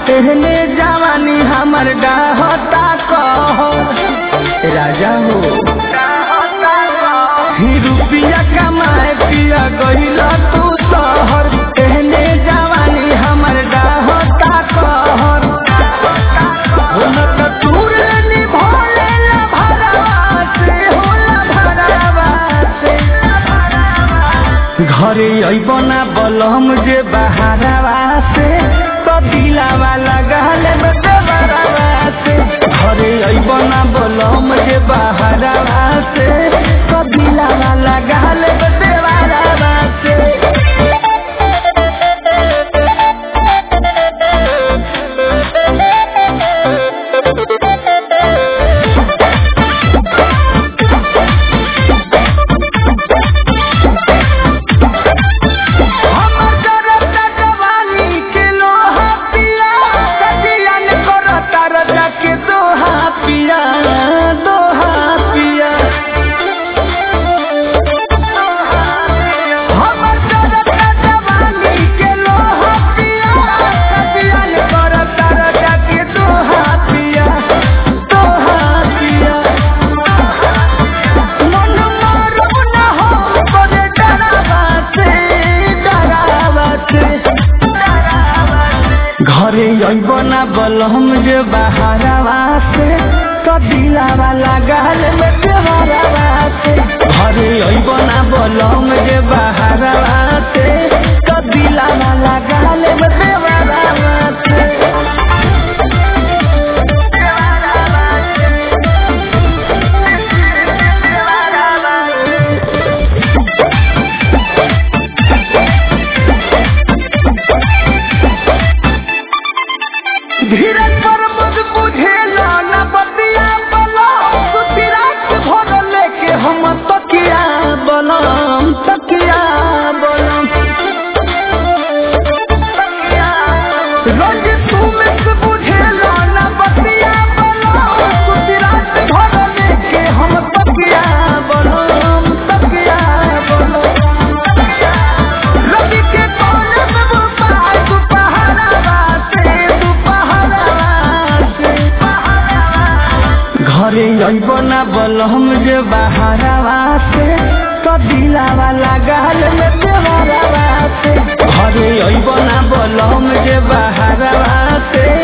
एहने जवानी हमर डाहता कह राजा हो ही रुपिया कमाए पिया गईल तू शहर एहने जवानी हमर डाहता कहर हो न त तूरे निभोले ला भरवा से होला भरवा से घरे अइबना बलम जे बहारवा से तो दिलावा लगाले में देवरवा से घरे अइबना बलम जे बहारवा से तो दिलावा लगाले में देवरवा से हमर जरता जवानी के लोहा पिया सजियन करता रजा के दोहा पिया दोहा पिया हमर जरता जवानी के लोहा पिया सजियन करता रजा के दोहा पिया दोहा पिया मन मारू न हो करे डरावा से डरावा से घरे अइब ना बलम जे बहारवा से तो दिलावा लगाल में देवरवा से घरे अइब ना बलम जे बहारवा से तो दिलावा लगाल में देवरवा से धीरज पर मुझ बुझेला न बतिया बला सुती रात भर लेके हम तकिया बनम तकिया बनम रोज तू में से बुझेला न बतिया बला सुती रात भर लेके हम तकिया बनम तकिया बनम रवि के कोने में वो पाय दुपहरा से दुपहरा से घरे अइब ना बलम जे बहारवा से तो दिलावा लगाल में देवरवा से घरे अइब ना बलम जे बहारवा से